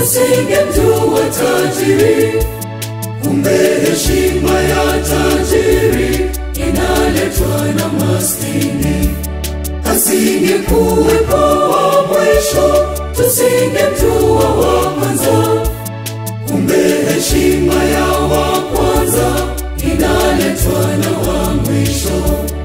tusingemjua tajiri. Kumbe heshima ya tajiri inaletwa na maskini. Asingekuwepo wa mwisho, tusingemjua wa kwanza. Kumbe heshima ya wa kwanza inaletwa na wa mwisho.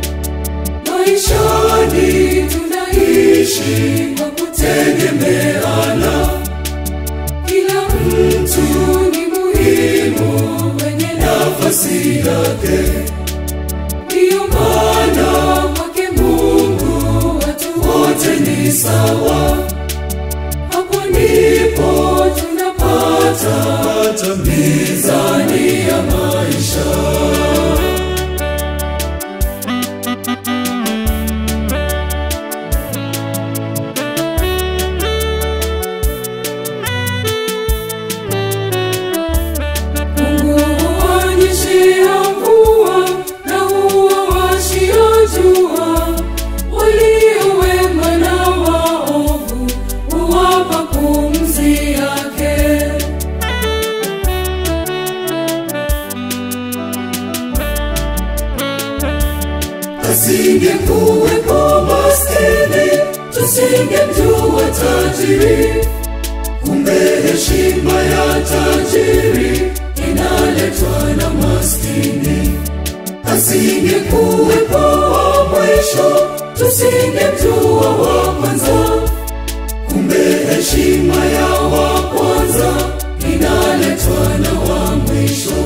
Maishani tunaishi kwa kutegemeana, kila mtu ni muhimu kwenye nafasi yake. Ndiyo maana kwake Mungu watu wote ni sawa. Hapo ndipo tunapata mizani ya maisha. Mungu huonyeshea mvua na huwawashia jua, walio wema na waovu huwapa pumzi yake. Asingekuwepo maskini, tusingemjua tajiri. Kumbe heshima ya tajiri inaletwa na maskini. Asingekuwepo wa mwisho, tusingemjua wa kwanza. Kumbe heshima ya wa kwanza inaletwa na wa mwisho.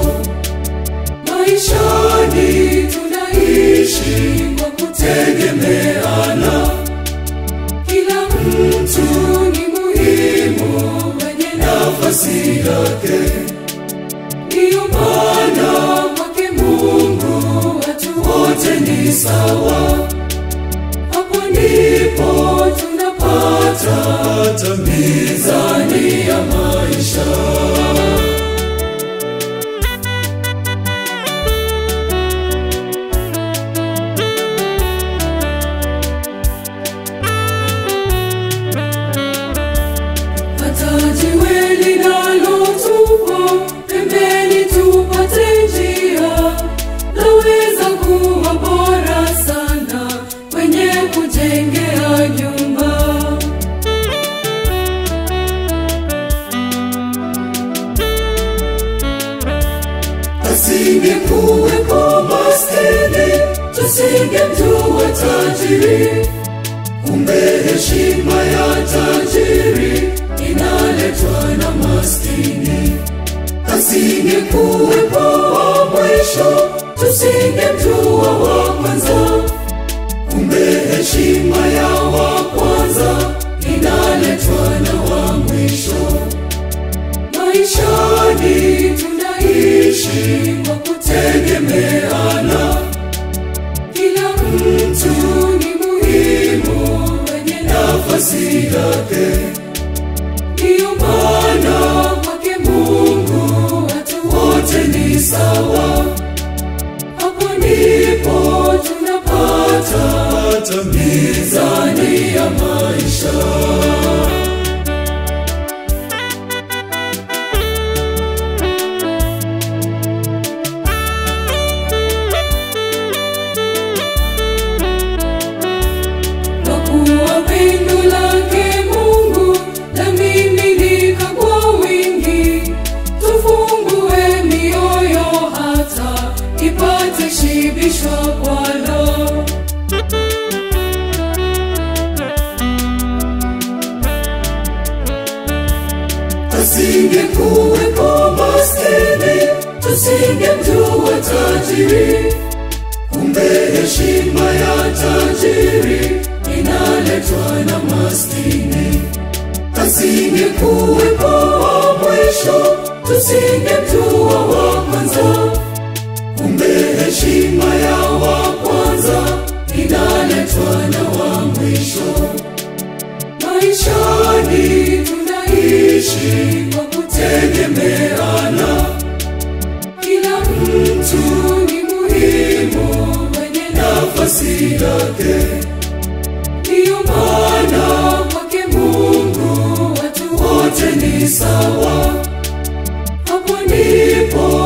Maishani tunaishi kwa kutegemeana, kila mtu ni muhimu kwenye nafasi yake. Ndiyo maana kwake Mungu watu wote ni sawa. Hapo ndipo tunapata mizani ya maisha. hata jiwe linalotupwa pembeni tupate njia, laweza kuwa bora sana kwenye kujengea nyumba. Asingekuwepo maskini, tusingemjua tajiri. Kumbe heshima ya tajiri inaletwa na maskini. Asingekuwepo wa mwisho, tusingemjua wa kwanza. Kumbe heshima ya wa kwanza inaletwa na wa mwisho. Maishani tunaishi kwa kutegemeana, kila mtu ni muhimu kwenye nafasi yake. Ndiyo maana kwake Mungu watu wote ni sawa. Hapo ndipo tunapata mizani ya maisha. Kwa kuwa pendo lake Mungu lamiminika kwa wingi, tufungue mioyo hata ipate shibishwa kwalo. Asingekuwepo maskini, tusingemjua tajiri. Kumbe heshima ya tajiri inaletwa na maskini. Asingekuwepo wa mwisho, tusingemjua wa kwanza. Kumbe heshima ya wa kwanza inaletwa na wa mwisho. Maishani tunaishi kwa kutegemeana, kila mtu ni muhimu kwenye nafasi yake. Ndiyo maana kwake Mungu watu wote ni sawa hapo ndipo